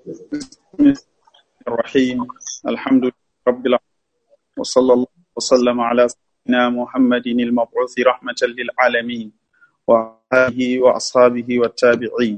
بسم الله الرحيم الحمد لله رب العالمين وصلى الله وسلم على سيدنا محمد المبعوث رحمة للعالمين وآله وأصحابه والتابعين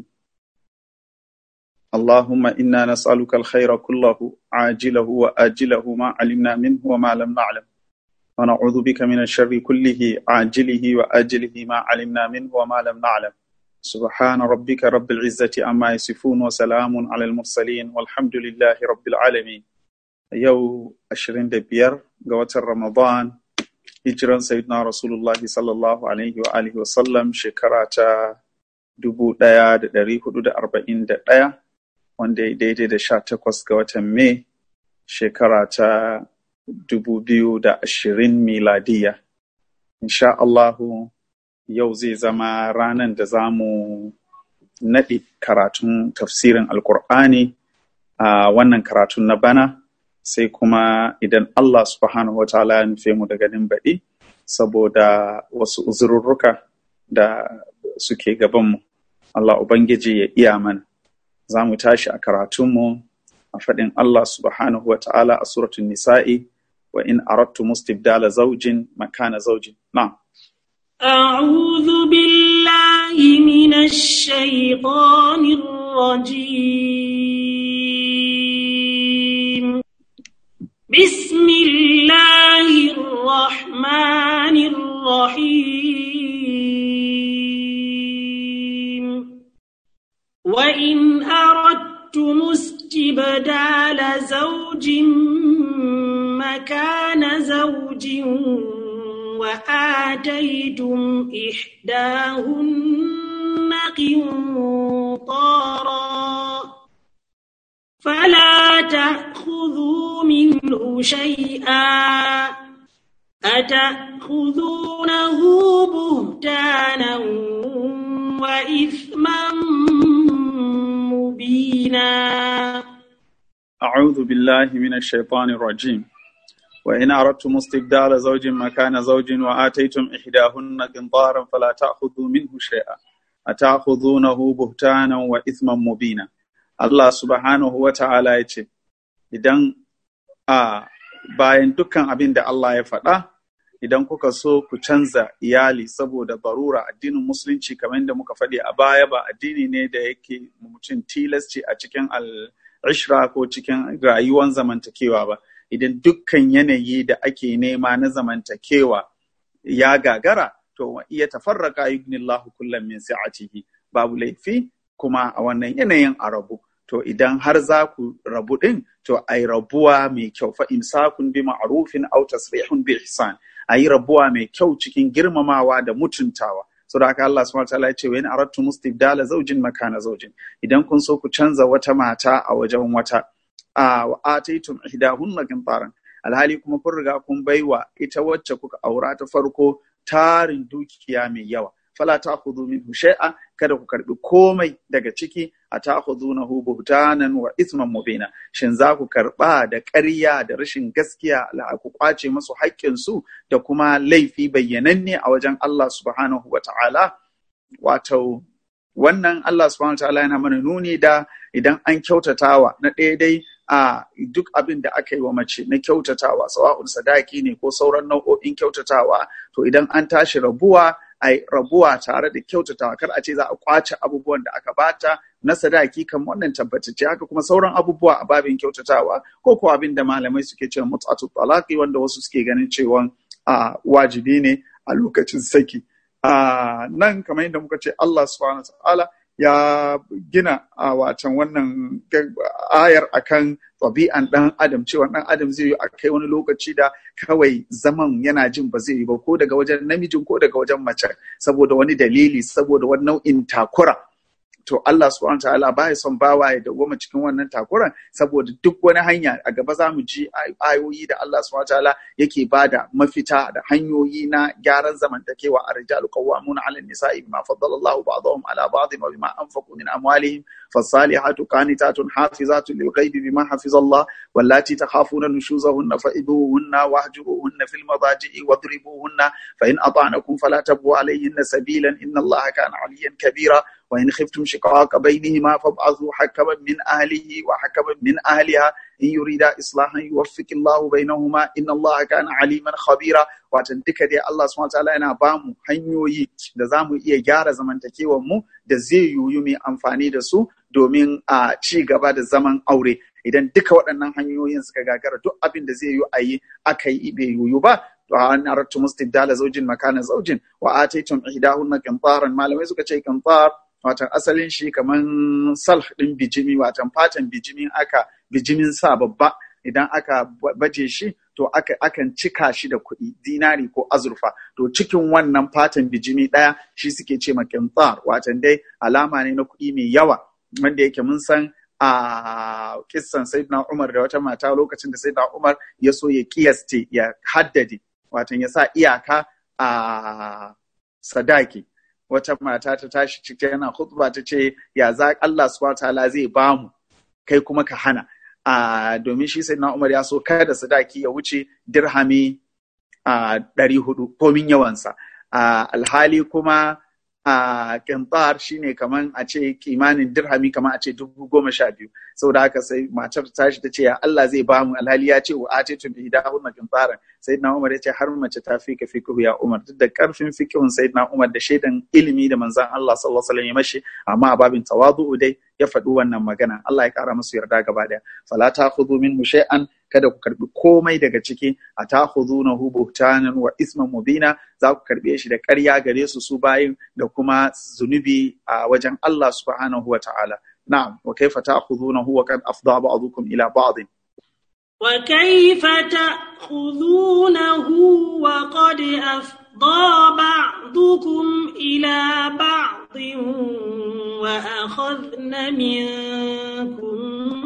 اللهم إنا نسألك الخير كله عاجله وآجله ما علمنا منه وما لم نعلم ونعوذ بك من الشر كله عاجله وآجله ما علمنا منه وما لم نعلم سبحان ربك رب العزة عما يصفون وسلام على المرسلين والحمد لله رب العالمين يو أشرين دبير قوة رمضان hijiran sayyidina rasulullahi sallallahu alaihi wa alihi wa sallam shekara ta dubu ɗaya da ɗari hudu da arba'in da ɗaya wanda ya daidai da sha takwas ga watan mai shekara ta dubu biyu da ashirin miladiya insha Allahu yau zai zama ranar da za mu naɗe karatun tafsirin alkur'ani a wannan karatun na bana sai kuma idan Allah subhanahu wa ta'ala ya nufe mu da ganin baɗi saboda wasu uzururruka da suke gabanmu. Allah Ubangiji ya iya mana. Za mu tashi a karatunmu a faɗin Allah subhanahu wa ta'ala a suratun nisa'i wa in arattu mustibdala zaujin makana zaujin. Na. أعوذ بالله من الشيطان الرجيم بسم الله الرحمن الرحيم وإن أردتم استبدال زوج مكان زوج وآتيتم إحداهن قنطارا فلا تأخذوا منه شيئا أتأخذونه بهتانا وإثما مبينا أعوذ بالله من الشيطان الرجيم وإن أردتم استبدال زوج مكان زوج وآتيتم إحداهن قنطارا فلا تأخذوا منه شيئا أتأخذونه بهتانا وإثما مبينا Allah subhanahu wa ta'ala ya ce, Idan a bayan dukkan abin da Allah ya faɗa, idan kuka so ku canza iyali saboda barura addinin musulunci kamar da muka faɗi a baya ba addini ne da yake mutum tilasci a cikin al'ishra ko cikin rayuwar zamantakewa ba. Idan dukkan yanayi da ake nema na zamantakewa ya gagara, to iya tafarraka yugnillahu kullum min sa'atihi babu laifi kuma a wannan yanayin a rabu. To idan har za ku rabu ɗin, to a yi rabuwa mai kyau fa imsakun bi ma'rufin aw tasrihun bi ihsan. A yi rabuwa mai kyau cikin girmamawa da mutuntawa. So da haka Allah subhanahu wataala ya ce wa in aradtu mustibdala zawjin makana zawjin. Idan kun so ku canza wata mata a wajen wata a wa ataitum ihdahunna qintaran. Alhali kuma kun riga kun baiwa ita wacce kuka aura ta farko tarin dukiya mai yawa. fala ta'khudhu minhu shay'a kada ku karbi komai daga ciki a ta'khudhunahu buhtanan wa ithman mubina shin za ku karba da ƙarya da rashin gaskiya la ku kwace musu haƙƙin su da kuma laifi bayyananne a wajen Allah subhanahu wa ta'ala wato wannan Allah subhanahu wa ta'ala yana mana nuni da idan an kyautatawa na ɗaya dai a duk abin da aka yi wa mace na kyautatawa sawa'un sadaki ne ko sauran nau'o'in kyautatawa to idan an tashi rabuwa a rabuwa tare da kyautatawa kar a ce za a kwace abubuwan da aka bata na sadaki kan wannan tabbatacce haka kuma sauran abubuwa a babin kyautatawa ko ko abin da malamai suke cewa mut'atu talaqi wanda wasu suke ganin cewa a wajibi ne a lokacin saki a nan kamar yadda muka ce Allah subhanahu wa ta'ala ya gina a watan wannan ayar akan ɗabi'an ɗan adam cewa ɗan adam zai yi a kai wani lokaci da kawai zaman yana jin ba zai yi ba ko daga wajen namijin ko daga wajen mace saboda wani dalili saboda wani nau'in takura to Allah subhanahu ta'ala ba ya son bawa ya dawwama cikin wannan takuran saboda duk wani hanya a gaba za mu ji ayoyi da Allah subhanahu ta'ala yake bada mafita da hanyoyi na gyaran zamantakewa a rijalu qawwamuna 'ala an-nisa'i bima faddala Allahu ba'dahum 'ala ba'dhin wa bima anfaqu min amwalihim fasalihatu qanitatun hafizatun lil ghaibi bima hafiza Allah wallati takhafuna nushuzahunna fa'iduhunna wahjuruhunna fil madaji'i wadribuhunna fa in ata'nakum fala tabu 'alayhinna sabilan inna Allaha kana 'aliyyan kabira wa in khiftum shiqaqa bainihima fab'athu hakaman min ahlihi wa hakaman min ahliha in yurida islahan yuwaffiqillahu bainahuma inna Allah kana aliman khabira watan duka dai Allah subhanahu wataala yana ba mu hanyoyi da za mu iya gyara zamantakewar mu da zai yiwu mai amfani da su domin a ci gaba da zaman aure idan duka waɗannan hanyoyin suka gagara duk abin da zai yiwu a yi aka yi bai yiwu ba to an aratu mustibdala zaujin makana zaujin wa ataytum ihdahunna qintaran malamai suka ce qintar watan asalin shi kaman salh din bijimi watan fatan bijimin aka bijimin sa babba idan aka baje shi to aka akan cika shi da kuɗi dinari ko azurfa to cikin wannan fatan bijimi ɗaya shi suke ce ma qintar watan dai alama ne na kuɗi mai yawa wanda yake mun san a kissan sayyidina Umar da wata mata lokacin da sayyidina Umar ya so ya kiyaste ya haddade watan ya sa iyaka a sadaki wata mata ta tashi cikin yana khutba ta ce ya za Allah subhanahu ta'ala zai bamu kai kuma ka hana a domin shi sayyidina Umar ya so kada sadaki ya wuce dirhami a ɗari hudu komin yawansa alhali kuma a kintar shine kaman a ce kimanin dirhami kaman a ce dubu goma sha biyu saboda haka sai matar ta tashi ta ce ya Allah zai ba mu alhali ya ce wa atitu bi idahunna kintaran sayyidina Umar ya ce har mace ta fi ka fiqhu ya Umar duk da karfin fiqhun sayyidina Umar da shaidan ilimi da manzon Allah sallallahu alaihi wasallam ya mashi amma a babin tawadu'u dai ya faɗi wannan magana Allah ya kara musu yarda gaba daya fala ta'khudhu minhu shay'an kada ku karbi komai daga ciki a ta'khudunahu buhtanan wa isman mubina za ku karbe shi da ƙarya gare su su bayin da kuma zunubi a wajen Allah subhanahu wa ta'ala na'am wa kaifa ta'khudunahu wa qad afda ba'dukum ila ba'd وكيف تأخذونه وقد أفضى بعضكم إلى بعض وأخذن منكم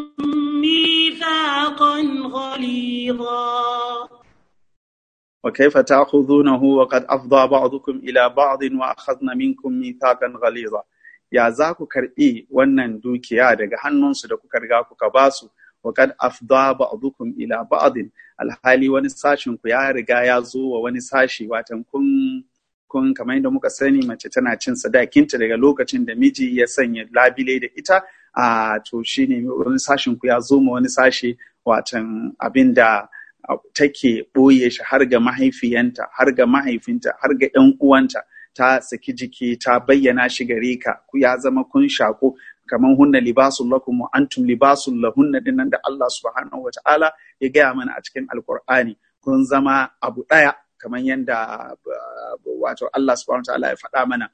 ميثاقا غليظا وكيف تأخذونه وقد أفضى بعضكم إلى بعض وأخذن منكم ميثاقا غليظا ya za ku karɓi wannan dukiya daga hannunsu da kuka riga kuka ba su wa kad afda ba'dukum ila ba'din alhali wani sashin ku ya riga ya zo wa wani sashi watan kun kun kamar yadda muka sani mace tana cin sadakinta daga lokacin da miji ya sanya labile da ita a to shine wani sashin ku ya zo ma wani sashi watan abin da take ɓoye shi har ga mahaifiyanta har ga mahaifinta har ga 'yan uwanta ta saki jiki ta bayyana shi gare ka ku ya zama kun shaƙo kamar hunna libasun lakum wa antum libasun lahunna dinnan da Allah subhanahu wa ta'ala ya gaya mana a cikin alkur'ani kun zama abu ɗaya kamar yadda wato Allah subhanahu wa ta'ala ya faɗa mana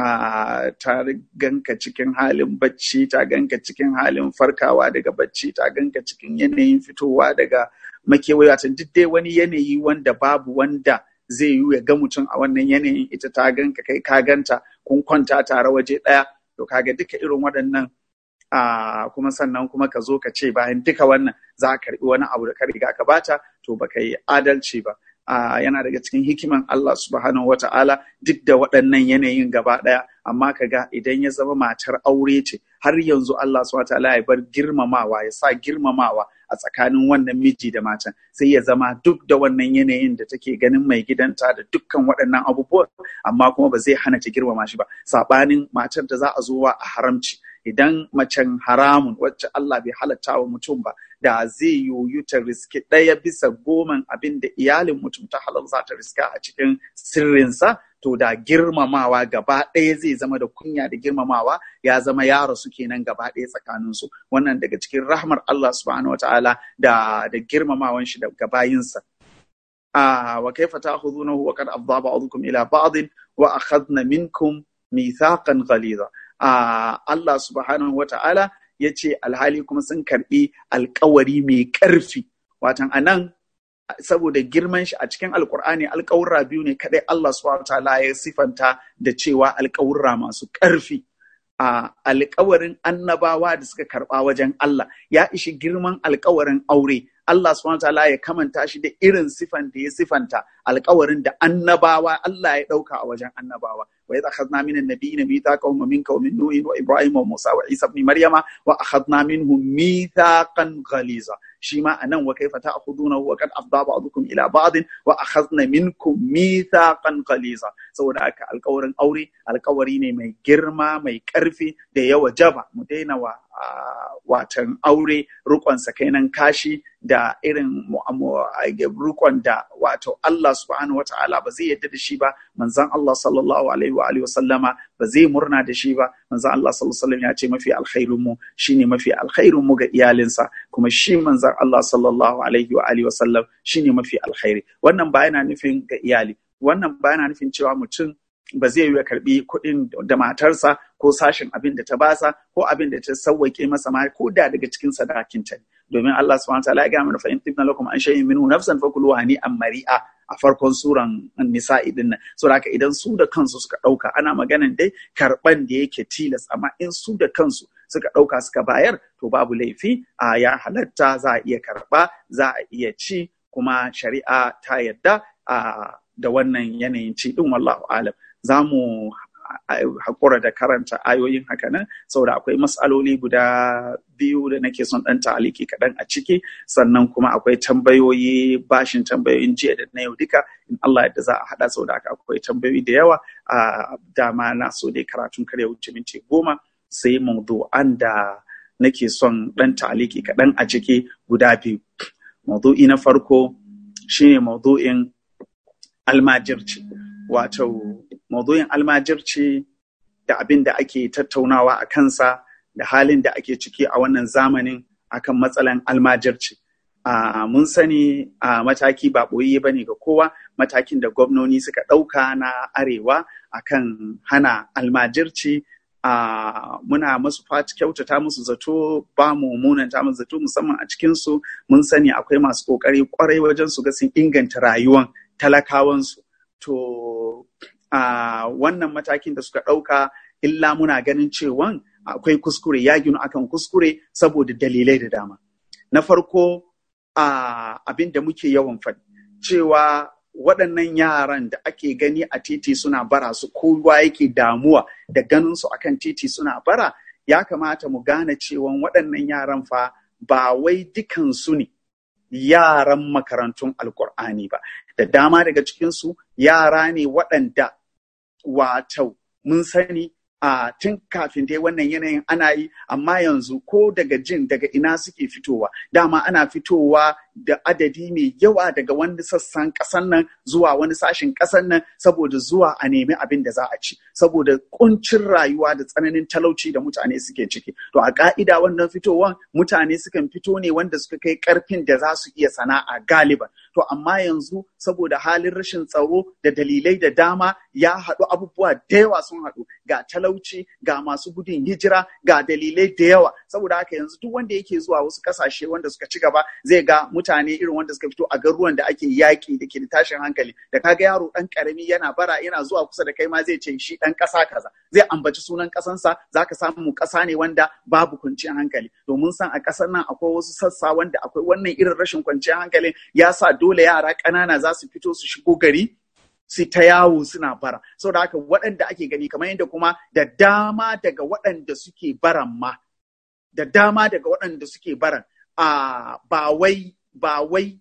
ta ganka cikin halin bacci ta ganka cikin halin farkawa daga bacci ta ganka cikin yanayin fitowa daga makewayi wato duk dai wani yanayi wanda babu wanda zai yi ya ga mutum a wannan yanayin ita ta ganka kai ka ganta kun kwanta tare waje ɗaya to kaga duka irin waɗannan a kuma sannan kuma ka zo ka ce bayan duka wannan za ka karɓi wani abu da ka riga ka bata to baka yi adalci ba yana daga cikin hikiman Allah subhanahu wa ta'ala duk da waɗannan yanayin gaba ɗaya amma ka ga idan ya zama matar aure ce har yanzu Allah subhanahu wa ta'ala ya bar girmamawa ya sa girmamawa a tsakanin wannan miji da matan sai ya zama duk da wannan yanayin da take ganin mai gidanta da dukkan waɗannan abubuwan amma kuma ba zai hana ta girmama shi ba saɓanin matar da za a zo wa a haramci idan macen haramun wacce Allah bai halatta wa mutum ba da zai yoyu ta riski ɗaya bisa goman abin da iyalin mutum ta halal za ta riska a cikin sirrinsa to da girmamawa gaba ɗaya zai zama da kunya da girmamawa ya zama yaro su kenan gaba ɗaya tsakaninsu wannan daga cikin rahmar Allah subhanahu wataala da da girmamawan shi daga bayinsa a wa kaifa ta'khudunahu wa qad afdha ba'dukum ila ba'd wa akhadna minkum mithaqan ghaliza a Allah subhanahu wataala yace alhali kuma sun karbi alkawari mai ƙarfi watan anan saboda girman shi a cikin alkur'ani alkawurra biyu ne kadai Allah subhanahu ta'ala ya sifanta da cewa alkawurra masu ƙarfi a alkawarin annabawa da suka karba wajen Allah ya ishi girman alkawarin aure Allah subhanahu ta'ala ya kamanta shi da irin sifan da ya sifanta alkawarin da annabawa Allah ya dauka a wajen annabawa wa idh akhadna min an-nabiyyin mithaqahum wa minka wa min nuhin wa ibrahim wa musa wa isa ibn maryama wa akhadna minhum mithaqan ghaliza shi ma anan wa kaifa ta'khuduna wa qad afda ba'dukum ila ba'din wa akhadna minkum mithaqan qaliza saboda haka alƙawarin aure alƙawari ne mai girma mai ƙarfi da yawa jaba mu daina wa watan aure rukon sakainan kashi da irin rukon da wato Allah subhanahu wa ta'ala ba zai yadda da shi ba manzon Allah sallallahu alaihi wa alihi wasallama ba zai murna da shi ba manzon Allah sallallahu alaihi wasallam ya ce mafi alkhairun mu shine mafi alkhairun mu ga iyalinsa kuma shi manzon Allah sallallahu alaihi wa alihi wasallam shine mafi alkhairi wannan ba yana nufin ga iyali wannan ba yana nufin cewa mutum ba zai yi karbi kuɗin da matarsa ko sashen abin da ta basa ko abin da ta sauwake masa ma ko da daga cikin sadakinta domin Allah subhanahu wa ta'ala ya ga mana fa in tibna lakum an shay'in minhu nafsan fakulu hani am mari'a a farkon suran nisa'i din nan so haka idan su da kansu suka ɗauka ana maganan dai karɓan da yake tilas amma in su da kansu suka ɗauka suka bayar to babu laifi a ya halatta za a iya karɓa za a iya ci kuma shari'a ta yadda a da wannan yanayin ci din wallahu alam za mu haƙura da karanta ayoyin haka nan saboda akwai matsaloli guda biyu da nake son ɗan taliki kaɗan a ciki sannan kuma akwai tambayoyi bashin tambayoyin jiya da na yau duka in Allah yadda za a haɗa saboda haka akwai tambayoyi da yawa a dama na so dai karatun kare wuce minti goma sai mawdu'an da nake son ɗan taliki kaɗan a ciki guda biyu mawdu'i na farko shine mawdu'in almajirci wato maudu'in almajirci da abin da ake tattaunawa a kansa da halin da ake ciki a wannan zamanin akan matsalan almajirci. Uh, mun sani a uh, mataki ba ɓoye ba ne ga kowa matakin da gwamnoni suka ɗauka na arewa akan hana almajirci uh, muna masu fati kyautata musu zato ba mu munanta musu zato musamman a cikinsu mun sani akwai masu ƙoƙari ƙwarai wajen su ga sun inganta rayuwan talakawansu to a wannan matakin da suka ɗauka illa muna ganin cewan akwai kuskure ya ginu akan kuskure saboda dalilai da dama na farko abin da muke yawan faɗi cewa waɗannan yaran da ake gani a titi suna bara su kowa yake damuwa da ganin su akan titi suna bara ya kamata mu gane cewan waɗannan yaran fa ba wai dukansu ne yaran makarantun alkur'ani ba da dama daga cikinsu yara ne waɗanda wato mun sani a tun kafin dai wannan yanayin ana yi amma yanzu ko daga jin daga ina suke fitowa dama ana fitowa da adadi mai yawa daga wani sassan ƙasan nan zuwa wani sashen ƙasan nan saboda zuwa a nemi abin da za a ci saboda kuncin rayuwa da tsananin talauci da mutane suke ciki to a ka'ida wannan fitowan mutane sukan fito ne wanda suka kai ƙarfin da za su iya sana'a galiban to amma yanzu saboda halin rashin tsaro da dalilai da dama ya haɗu abubuwa da yawa sun haɗu ga talauci ga masu gudun hijira ga dalilai da yawa saboda haka yanzu duk wanda yake zuwa wasu ƙasashe wanda suka ci gaba zai ga mutane irin wanda suka fito a garuruwan da ake yaƙi da ke da tashin hankali da kaga yaro ɗan ƙarami yana bara yana zuwa kusa da kai ma zai ce shi ɗan ƙasa kaza zai ambaci sunan ƙasansa zaka samu ƙasa ne wanda babu kwanciyar hankali domin san a ƙasar nan akwai wasu sassa wanda akwai wannan irin rashin kwanciyar hankali ya sa dole yara ƙanana za su fito su shigo gari su ta yawo suna bara saboda haka waɗanda ake gani kamar yadda kuma da dama daga waɗanda suke baran ma da dama daga waɗanda suke baran a ba wai ba wai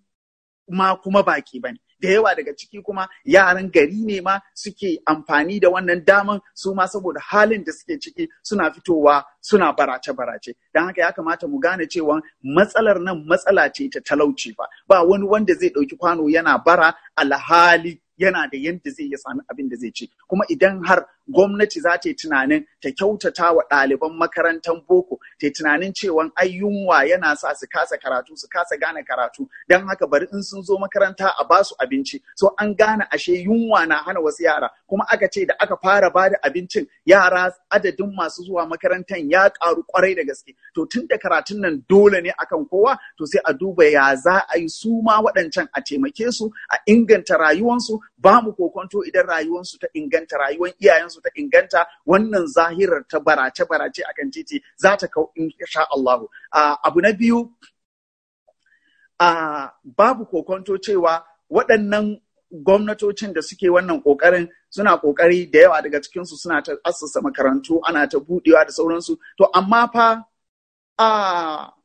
ma kuma baki bane da yawa daga ciki kuma yaran gari ne ma suke amfani da wannan daman su ma saboda halin da suke ciki suna fitowa suna barace-barace don haka ya kamata mu gane cewa matsalar nan matsala ce ta talauci fa ba wani wanda zai ɗauki kwano yana bara alhali yana da yadda zai iya sami abin da zai ci kuma idan har gwamnati za ta yi tunanin ta kyautata wa ɗaliban makarantar boko ta yi tunanin cewa ai yunwa yana sa su kasa karatu su kasa gane karatu don haka bari in sun zo makaranta a ba su abinci so an gane ashe yunwa na hana wasu yara kuma aka ce da aka fara ba da abincin yara adadin masu zuwa makarantar ya karu kwarai da gaske to tun da karatun nan dole ne akan kowa to sai a duba ya za a yi su ma waɗancan a taimake su a inganta rayuwansu ba mu kokonto idan rayuwansu ta inganta rayuwan iyayensu ta inganta wannan zahirar ta barace barace akan titi za ta kau insha Allah abu na biyu babu kokonto cewa waɗannan gwamnatocin da suke wannan ƙoƙarin suna ƙoƙari da yawa daga cikinsu suna ta assasa makarantu ana ta buɗewa da sauransu to amma fa a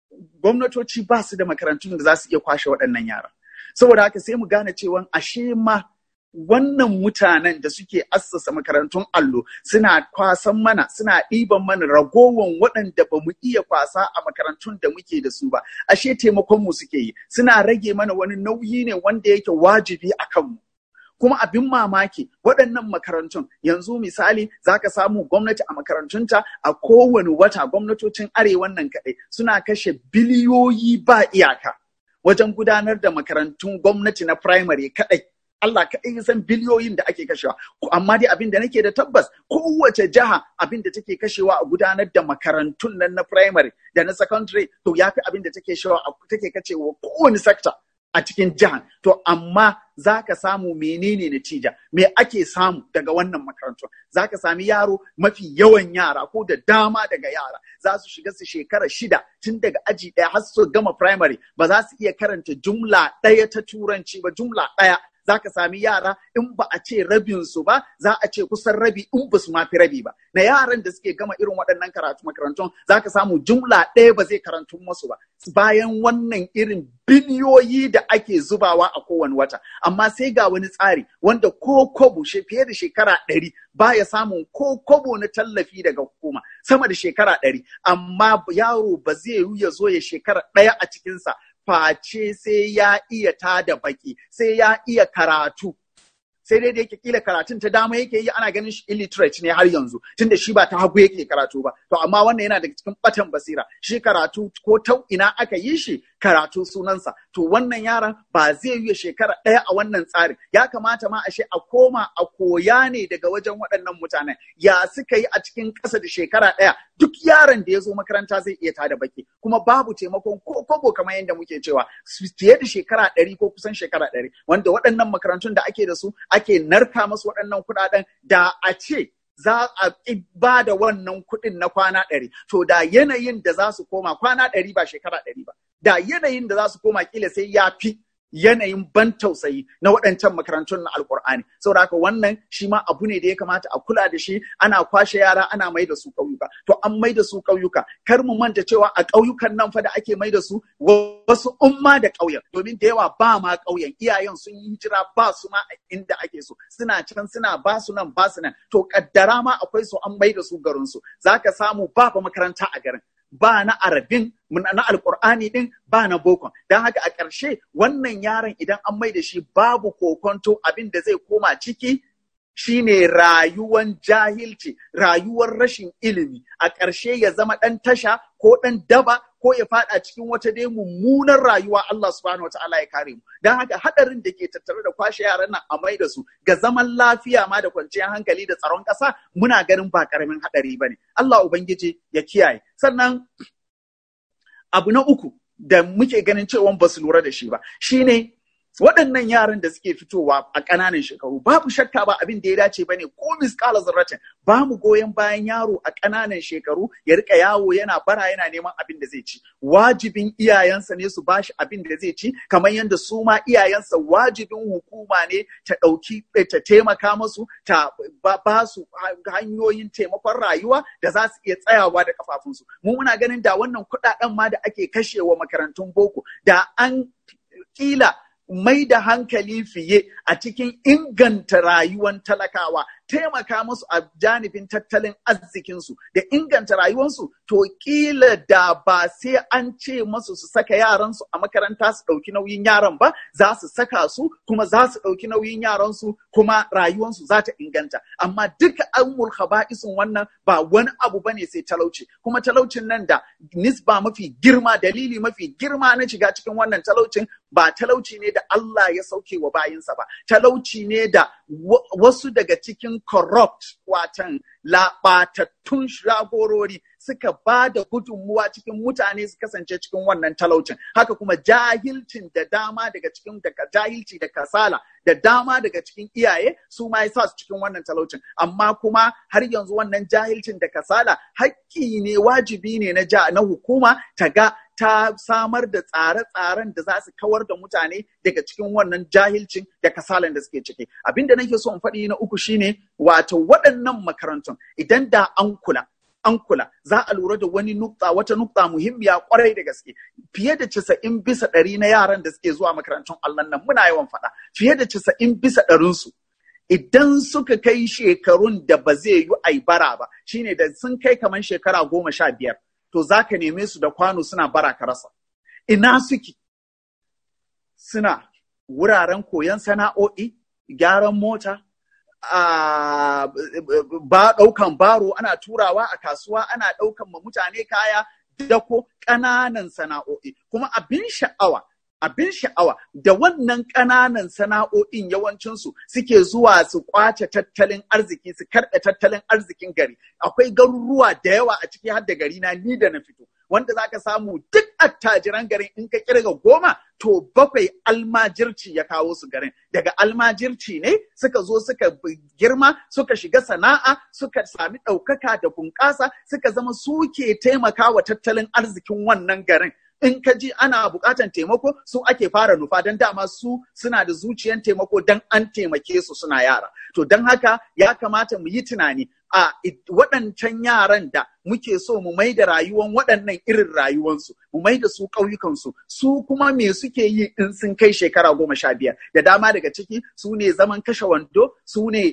gwamnatoci ba su da makarantun da za su iya kwashe waɗannan yara saboda haka sai mu gane cewa ashe ma wannan mutanen da suke assasa makarantun allo suna kwasan mana suna ɗiban mana ragowan waɗanda ba mu iya kwasa a makarantun da muke da su ba ashe taimakon mu suke yi suna rage mana wani nauyi ne wanda yake wajibi a kanmu kuma abin mamaki waɗannan makarantun yanzu misali za ka samu gwamnati a makarantunta a kowane wata gwamnatocin arewan nan kaɗai suna kashe biliyoyi ba iyaka wajen gudanar da makarantun gwamnati na primary kaɗai Allah kaɗai ya san biliyoyin da ake kashewa. Amma dai abin da nake da tabbas kowace jiha abin da take kashewa a gudanar da makarantun nan na primary da na secondary to ya fi abin da take take kashewa kowane sector a cikin jihar. To amma za ka samu menene natija me ake samu daga wannan makarantu za ka sami yaro mafi yawan yara ko da dama daga yara za su shiga su shekara shida tun daga aji ɗaya har su gama primary ba za su iya karanta jumla ɗaya ta turanci ba jumla ɗaya za ka sami yara in ba a ce rabin su ba za a ce kusan rabi in ba su mafi rabi ba na yaran da suke gama irin waɗannan karatu makarantun za ka samu jumla ɗaya ba zai karantu musu ba bayan wannan irin biliyoyi da ake zubawa a kowane wata amma sai ga wani tsari wanda ko kobo fiye da shekara ɗari baya samun ko kobo na tallafi daga hukuma sama da shekara ɗari amma yaro ba zai yi ya zo ya shekara ɗaya a cikinsa face sai ya iya tada baki sai ya iya karatu sai dai da yake kila karatun ta dama yake yi ana ganin shi illiterate ne har yanzu tunda shi ba ta hagu yake karatu ba to amma wannan yana daga cikin batan basira shi karatu ko ta ina aka yi shi karatu sunansa to wannan yaran ba zai yi shekara ɗaya a wannan tsarin ya kamata ma ashe a koma a koya ne daga wajen waɗannan mutanen ya suka yi a cikin ƙasa da shekara ɗaya duk yaron da ya zo makaranta zai iya tada baki kuma babu taimakon ko kobo kamar yadda muke cewa fiye da shekara ɗari ko kusan shekara ɗari wanda waɗannan makarantun da ake da su ake narka masu waɗannan kuɗaɗen da a ce za a ba da wannan kuɗin na kwana ɗari to da yanayin da za su koma kwana ɗari ba shekara ɗari ba da yanayin da za su koma kila sai ya fi yanayin ban tausayi na waɗancan makarantun na alkur'ani saboda haka wannan shi ma abu ne da ya kamata a kula da shi ana kwashe yara ana mai da su ƙauyuka to an mai da su ƙauyuka kar mu manta cewa a ƙauyukan nan fa da ake mai da su wasu umma da ƙauyen domin da yawa ba ma ƙauyen iyayen sun yi hijira ba su ma a inda ake so suna can suna ba su nan ba su nan to kaddara ma akwai su an mai da su garin su zaka samu ba fa makaranta a garin ba na arabin na alkur'ani din ba na bokon don haka a ƙarshe wannan yaron idan an mai da shi babu kokonto abin da zai koma ciki shine rayuwan jahilci rayuwar rashin ilimi a ƙarshe ya zama ɗan tasha ko ɗan daba ko ya faɗa cikin wata dai mummunar rayuwa Allah subhanahu wa ta'ala ya kare mu don haka haɗarin da ke tattare da kwashe yaran nan a mai da su ga zaman lafiya ma da kwanciyar hankali da tsaron ƙasa muna ganin ba ƙaramin haɗari ba ne Allah ubangiji ya kiyaye sannan abu na uku da muke ganin cewa ba su lura da shi ba shine waɗannan yaran da suke fitowa a ƙananan shekaru babu shakka ba abin da ya dace bane ko misƙala zarratin ba mu goyon bayan yaro a ƙananan shekaru ya rika yawo yana bara yana neman abin da zai ci wajibin iyayensa ne su bashi abin da zai ci kamar yadda su ma iyayensa wajibin hukuma ne ta ɗauki ta taimaka musu ta ba su hanyoyin taimakon rayuwa da za su iya tsayawa da kafafunsu mu muna ganin da wannan kuɗaɗen ma da ake kashewa makarantun boko da an kila mai da hankali fiye a cikin inganta rayuwan talakawa taimaka musu a janibin tattalin arzikinsu da inganta rayuwarsu to kila da ba sai an ce masu su saka yaransu a makaranta su ɗauki nauyin yaran ba za su saka su kuma za su ɗauki nauyin yaransu kuma rayuwarsu za ta inganta amma duka an haba'isin wannan ba wani abu bane sai talauci kuma talaucin nan da nisba mafi girma dalili mafi girma na shiga cikin wannan talaucin ba talauci ne da Allah ya sauke wa bayinsa ba talauci ne da wasu daga cikin corrupt watan laɓatattun shagorori suka ba da gudunmuwa cikin mutane su kasance cikin wannan talaucin haka kuma jahilcin da dama daga cikin daga jahilci da kasala da dama daga cikin iyaye su ma sa su cikin wannan talaucin amma kuma har yanzu wannan jahilcin da kasala haƙƙi ne wajibi ne na na hukuma ta ga ta samar da tsare-tsaren da za su kawar da mutane daga cikin wannan jahilcin da kasalan da suke ciki. Abin da nake so in faɗi na uku shine wato waɗannan makarantun idan da an kula an kula za a lura da wani nukta wata nukta muhimmiya kwarai da gaske fiye da casa'in bisa ɗari na yaran da suke zuwa makarantun Allah nan muna yawan faɗa fiye da casa'in bisa ɗarinsu idan suka kai shekarun da ba zai yi ai bara ba shine da sun kai kamar shekara goma sha biyar to za ka neme su da kwano suna bara ka rasa ina suke suna wuraren koyon sana'o'i gyaran mota ba ɗaukan baro ana turawa a kasuwa ana ɗaukan ma mutane kaya dako ƙananan sana'o'i kuma abin sha'awa abin sha'awa da wannan ƙananan sana'o'in yawancinsu suke zuwa su kwace tattalin arziki su karɓe tattalin arzikin gari akwai garuruwa da yawa a ciki har da gari na ni da na fito wanda zaka samu duk attajiran garin in ka kirga goma to bakwai almajirci ya kawo su garin daga almajirci ne suka zo suka girma suka shiga sana'a suka sami ɗaukaka da bunƙasa suka zama suke taimakawa tattalin arzikin wannan garin in ka ji ana buƙatan taimako su ake fara nufa don dama su suna da zuciyan taimako don an taimake su suna yara to don haka ya kamata mu yi tunani a waɗancan yaran da muke so mu mai da rayuwan waɗannan irin rayuwansu mu mai da su ƙauyukansu su kuma me suke yi in sun kai shekara goma sha biyar da dama daga ciki su ne zaman kashe wando su ne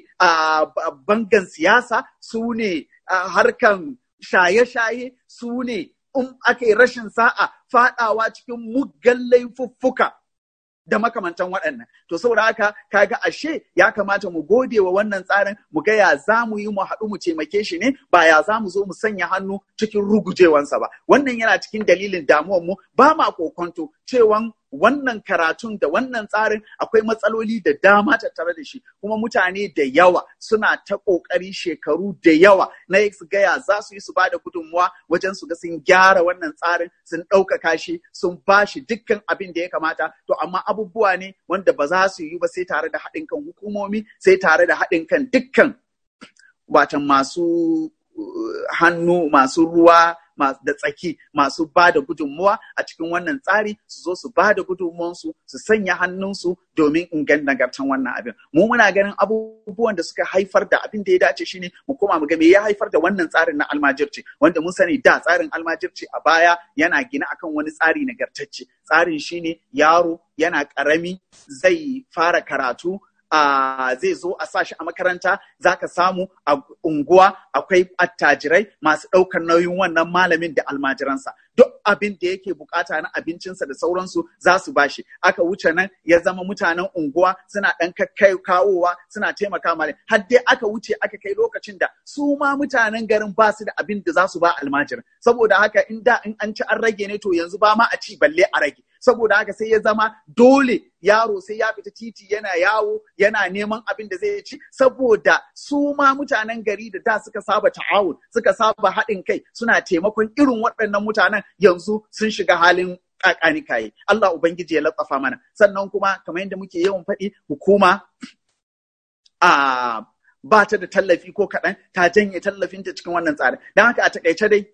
bangan siyasa su ne harkan shaye-shaye su ne in aka yi rashin sa'a faɗawa cikin muggan laifuffuka da makamantan waɗannan. To saboda haka kaga ashe ya kamata mu gode wa wannan tsarin mu ga ya za mu yi mu haɗu mu taimake shi ne ba ya za mu zo mu sanya hannu cikin rugujewansa ba. Wannan yana cikin dalilin damuwar mu ba ma kokonto cewan wannan karatun da wannan tsarin akwai matsaloli da dama tattare da shi kuma mutane da yawa suna ta ƙoƙari shekaru da yawa na su gaya za su yi su ba da gudunmuwa wajen su ga sun gyara wannan tsarin sun ɗaukaka shi sun ba shi dukkan abin da ya kamata to amma abubuwa ne wanda ba za su yi ba sai tare da haɗin kan hukumomi sai tare da haɗin kan dukkan watan masu hannu masu ruwa da tsaki masu ba da gudunmuwa a cikin wannan tsari su zo su ba da gudunmuwansu su sanya hannunsu domin ingan nagartan wannan abin mu muna ganin abubuwan da suka haifar da abin da ya dace shine mu koma mu ga me ya haifar da wannan tsarin na almajirci wanda mun sani da tsarin almajirci a baya yana gina akan wani tsari nagartacce tsarin shine yaro yana karami zai fara karatu Uh, zai zo a sashi a makaranta za ka samu a unguwa akwai attajirai masu ɗaukar nauyin wannan malamin da almajiransa duk abin da yake bukata na abincinsa da sauransu za su bashi aka wuce nan ya zama mutanen unguwa suna ɗan kakkai kawowa suna taimaka mali har dai aka wuce aka kai lokacin da su ma mutanen garin ba su da abin da za su ba almajirin saboda haka in da in an ci an rage ne to yanzu ba ma a ci balle a rage saboda haka sai ya zama dole yaro sai ya fita titi yana yawo yana neman abin da zai ci saboda su ma mutanen gari da da suka saba ta'awun suka saba haɗin kai suna taimakon irin waɗannan mutanen yanzu sun shiga halin kakani kaye Allah ubangiji ya latsafa mana sannan kuma kamar yadda muke yawan faɗi hukuma a ba ta da tallafi ko kaɗan ta janye tallafinta cikin wannan tsarin don haka a takaice dai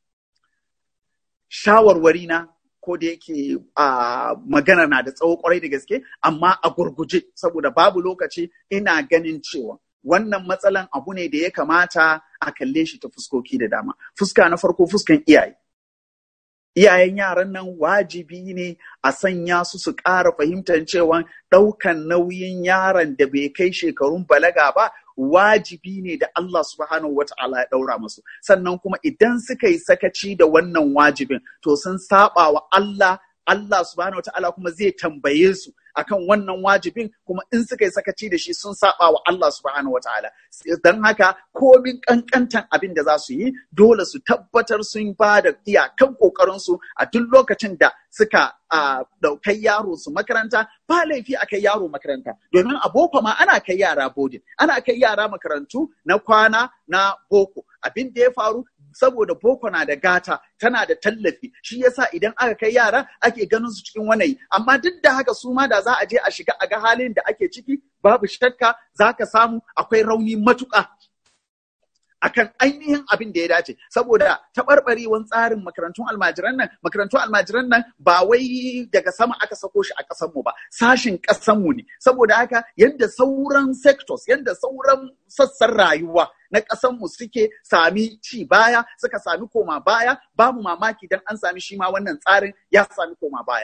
shawarwari na ko da yake a magana na da tsawo kwarai da gaske amma a gurguje saboda babu lokaci ina ganin cewa wannan matsalan abu ne da ya kamata a kalle shi ta fuskoki da dama fuska na farko fuskan iyaye iyayen yaran nan wajibi ne a sanya su su ƙara fahimtar cewa ɗaukan nauyin yaron da bai kai shekarun balaga ba wajibi ne da Allah subhanahu wa ta'ala ya ɗaura musu sannan kuma idan suka yi sakaci da wannan wajibin to sun saba wa Allah Allah subhanahu wa ta'ala kuma zai tambaye su akan wannan wajibin kuma in suka yi sakaci da shi sun saba wa Allah subhanahu wataala don haka komin kankantan abin da za su yi dole su tabbatar sun ba da iyakan kokarin su a duk lokacin da suka daukai yaro su makaranta ba laifi a kai yaro makaranta domin a boko ma ana kai yara bodin ana kai yara makarantu na kwana na boko abin da ya faru saboda boko na da gata tana da tallafi shi yasa idan aka kai yara ake ganin su cikin wanayi amma duk da haka su ma da za a je a shiga a ga halin da ake ciki babu shakka za ka samu akwai rauni matuƙa akan ainihin abin da ya dace saboda taɓarɓarewan tsarin makarantun almajiran nan makarantun almajiran nan ba wai daga sama aka sako shi a ƙasar mu ba sashin ƙasar mu ne saboda haka yadda sauran sectors yadda sauran sassan rayuwa na ƙasar mu suke sami ci baya suka sami koma baya babu mamaki dan an sami shi ma wannan tsarin ya sami koma baya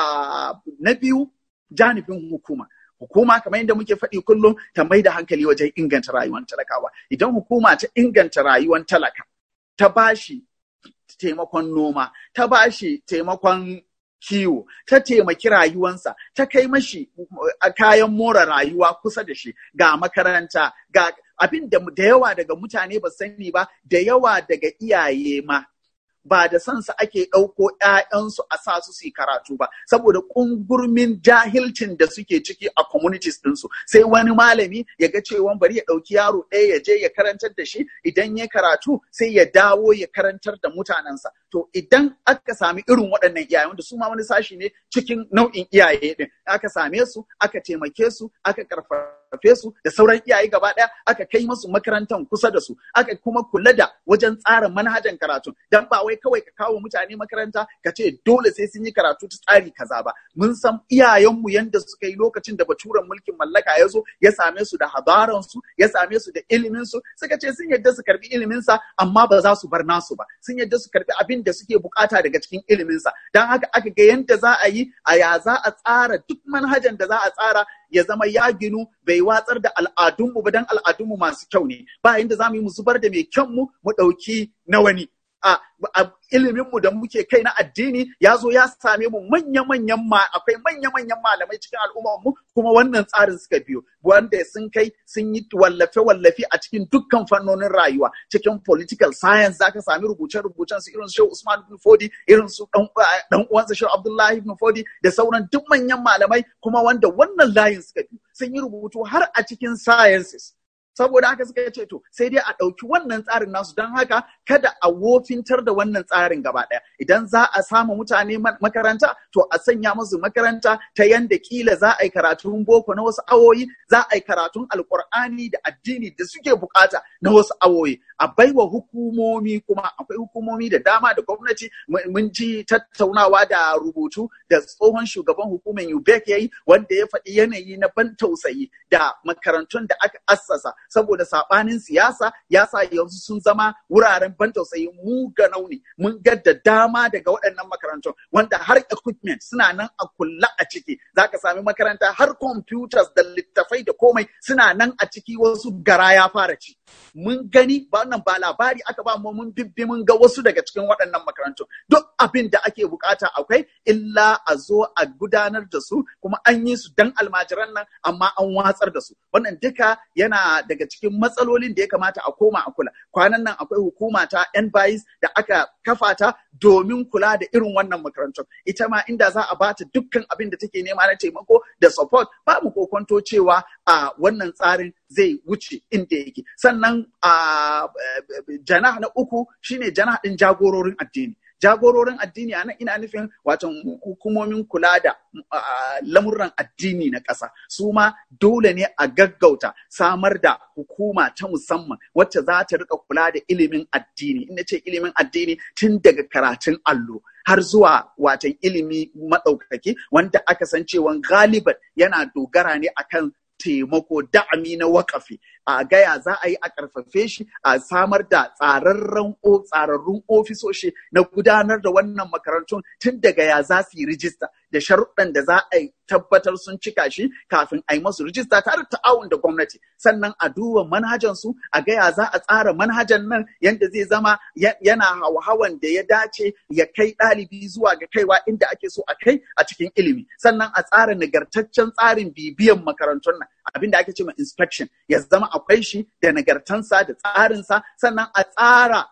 a na biyu janibin hukuma hukuma kamar yadda muke faɗi kullum ta mai da hankali wajen inganta rayuwar talakawa idan hukuma ta inganta rayuwar talaka ta bashi taimakon noma ta bashi taimakon kiwo ta taimaki rayuwansa ta kai mashi kayan more rayuwa kusa da shi ga makaranta ga abin da da yawa daga mutane ba sani ba da yawa daga iyaye ma ba da sansa ake ɗauko ‘ya'yansu a sa su su karatu ba, saboda ƙungurmin jahilcin da suke ciki a communities ɗinsu. Sai wani malami ya ga cewa bari ya ɗauki yaro ɗaya ya je ya karantar da shi, idan ya karatu sai ya dawo ya karantar da mutanensa. To idan aka sami irin waɗannan iyaye wanda su ma wani sashi ne cikin nau'in iyaye ɗin, aka same su, aka taimake su, aka karfafe su da sauran iyaye gaba ɗaya, aka kai musu makarantar kusa da su, aka kuma kula da wajen tsara manhajan karatu. Dan ba wai kawai ka kawo mutane makaranta ka ce dole sai sun yi karatu ta tsari kaza ba mun san iyayenmu yanda suka yi lokacin da baturen mulkin mallaka ya zo ya same su da habaran su ya same su da ilimin su suka ce sun yadda su karbi ilimin sa amma ba za su bar nasu ba sun yadda su karbi abin da suke bukata daga cikin ilimin sa dan haka aka ga yanda za a yi a ya za a tsara duk manhajan da za a tsara ya zama ya ginu bai watsar da al'adunmu ba dan al'adunmu masu kyau ne ba yanda za mu yi mu zubar da mai kyanmu mu ɗauki na wani a iliminmu da muke kai na addini ya zo ya same mu manya-manyan ma akwai manya-manyan malamai cikin al'ummarmu kuma wannan tsarin suka biyo wanda sun kai sun yi wallafe-wallafe a cikin dukkan fannonin rayuwa cikin political science zaka sami rubuce-rubucen su irin su Usman ibn Fodi irin su dan uwansa Shehu Abdullahi ibn Fodi da sauran duk manyan malamai kuma wanda wannan layin suka biyo sun yi rubutu har a cikin sciences saboda haka suka ce to sai dai a ɗauki wannan tsarin nasu don haka kada a wofintar da wannan tsarin gaba ɗaya idan za a samu mutane makaranta to a sanya musu makaranta ta yanda kila za a yi karatun boko na wasu awoyi za a yi karatun alkur'ani da addini da suke bukata na wasu awoyi a baiwa hukumomi kuma akwai hukumomi da dama da gwamnati mun ji tattaunawa da rubutu da tsohon shugaban hukumar UBEC ya yi wanda ya faɗi yanayi na ban tausayi da makarantun da aka assasa saboda saɓanin siyasa ya sa yanzu sun zama wuraren ban tausayi mu ga nauni mun ga da dama daga waɗannan makarantun wanda har equipment suna nan a kulla a ciki zaka sami makaranta har computers da littafai da komai suna nan a ciki wasu gara ya fara ci mun gani ba wannan ba labari aka ba mu mun bibbi mun ga wasu daga cikin waɗannan makarantun duk abin da ake bukata akwai illa a zo a gudanar da su kuma an yi su dan almajiran nan amma an watsar da su wannan duka yana daga cikin matsalolin da ya kamata a koma a kula kwanan nan akwai hukuma ta NBIS da aka kafa ta domin kula da irin wannan makarantun ita ma inda za a bata dukkan abin da take nema na taimako da support ba mu kokonto cewa a wannan tsarin zai wuce inda yake sannan a janah na uku shine janah din jagororin addini jagororin addini a nan ina nufin wato hukumomin kula da lamurran addini na ƙasa su ma dole ne a gaggauta samar da hukuma ta musamman wacce za ta rika kula da ilimin addini ina ce ilimin addini tun daga karatun allo har zuwa watan ilimi maɗaukaki wanda aka san cewa galiban yana dogara ne akan taimako da'ami na wakafi a gaya za a yi a ƙarfafe shi a samar da tsararren tsararrun ofisoshi na gudanar da wannan makarantun tun daga ya za su yi rijista da sharuɗan da za a tabbatar sun cika shi kafin a yi masu rijista tare da ta'awun da gwamnati sannan a duba manhajan su a gaya za a tsara manhajan nan yadda zai zama yana hawan da ya dace ya kai ɗalibi zuwa ga kaiwa inda ake so a kai a cikin ilimi sannan a tsara nagartaccen tsarin bibiyan makarantun nan abin da ake ce ma inspection ya zama akwai shi da nagartansa da tsarinsa sannan a tsara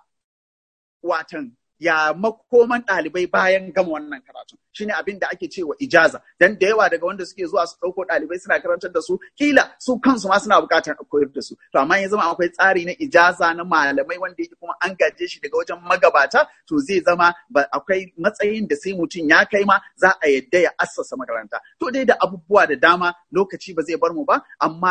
watan ya makoman ɗalibai bayan gama wannan karatu shine abin da ake cewa ijaza dan da yawa daga wanda suke zuwa su ɗauko ɗalibai suna karantar da su kila su kansu ma suna buƙatar a koyar da su to amma ya zama akwai tsari na ijaza na malamai wanda yake kuma an gaje shi daga wajen magabata to zai zama ba akwai matsayin da sai mutum ya kai ma za a yadda ya assasa makaranta to dai da abubuwa da dama lokaci ba zai bar mu ba amma dai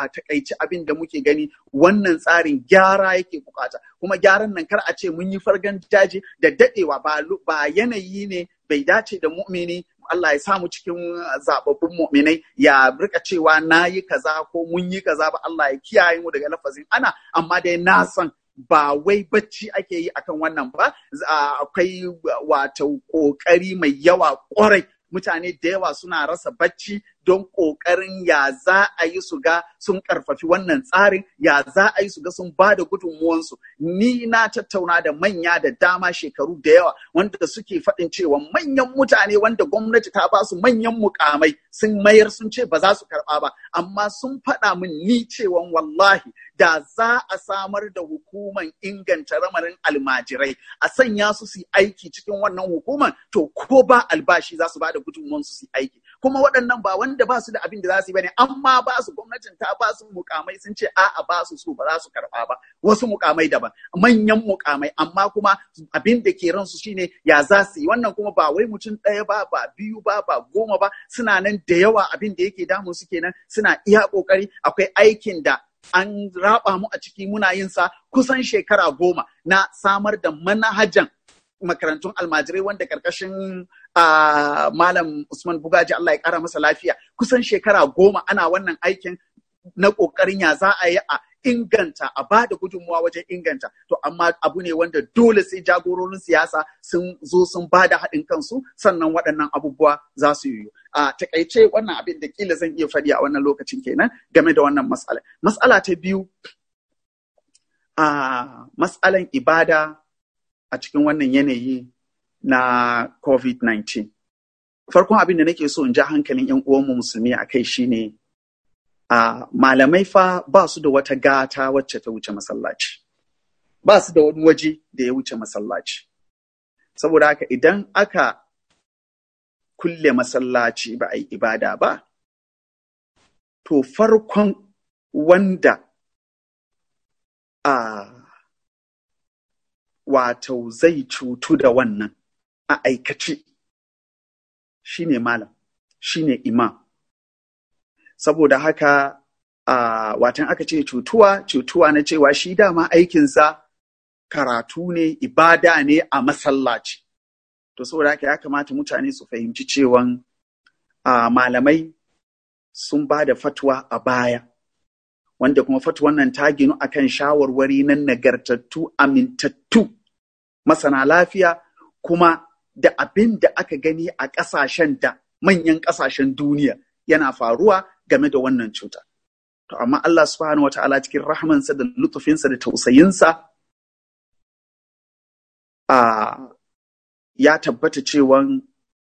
a takaici abin da muke gani wannan tsarin gyara yake bukata kuma gyaran nan kar a ce mun yi fargan jaji da dadewa ba ba yanayi ne bai dace da mu'mini Allah ya samu cikin zababbun mu'minai ya rika cewa na yi kaza ko mun yi kaza ba Allah ya kiyaye mu daga lafazin ana amma dai na san ba wai bacci ake yi akan wannan ba akwai wato kokari mai yawa kwarai mutane da yawa suna rasa bacci don ƙoƙarin ya za a yi su ga sun ƙarfafi wannan tsarin ya za a yi su ga sun ba da gudunmuwansu ni na tattauna da manya da dama shekaru da yawa wanda suke faɗin cewa manyan mutane wanda gwamnati ta ba su manyan mukamai sun mayar sun ce ba za su karɓa ba amma sun faɗa min ni cewa wallahi da za a samar da hukuman inganta ramarin almajirai a sanya su su aiki cikin wannan hukuman to ko ba albashi za su ba da gudunmuwansu su aiki kuma waɗannan ba wanda ba su da abin da za su yi bane amma ba su gwamnatin ta ba su mukamai sun ce a'a ba su so ba za su karɓa ba wasu mukamai daban manyan mukamai amma kuma abin da ke ransu shine ya za su yi wannan kuma ba wai mutum ɗaya ba ba biyu ba ba goma ba suna nan da yawa abin da yake damun su kenan suna iya ƙoƙari akwai aikin da an raba mu a ciki muna yin sa kusan shekara goma na samar da manhajan makarantun almajirai wanda karkashin malam Usman Bugaji Allah ya kara masa lafiya kusan shekara goma ana wannan aikin na kokarin ya za a yi a inganta a ba da gudunmuwa wajen inganta to amma abu ne wanda dole sai jagororin siyasa sun zo sun ba da haɗin kansu sannan waɗannan abubuwa za su yi a takaice wannan abin da kila zan iya faɗi a wannan lokacin kenan game da wannan matsala matsala ta biyu a matsalan ibada a cikin wannan yanayi na covid-19 farkon abin da nake so in ja hankalin 'yan uwanmu musulmi a kai shine Uh, malamai fa ba su da wata gata wacce ta wuce masallaci ba su da wani waje da ya wuce masallaci saboda haka idan aka kulle masallaci ba a yi ibada ba to farkon wanda a uh, wato zai cutu da wannan a aikace shine malam shine imam saboda haka a watan aka ce cutuwa cutuwa na cewa shi dama aikinsa karatu ne ibada ne a masallaci to saboda haka ya kamata mutane su fahimci cewan malamai sun ba da fatwa a baya wanda kuma fatwan nan ta ginu akan shawarwari na nagartattu amintattu masana lafiya kuma da abin da aka gani a ƙasashen da manyan ƙasashen duniya yana faruwa game da wannan cuta. To, amma Allah subhanahu wata'ala cikin rahmansa da lutufinsa da tausayinsa a ya tabbata cewan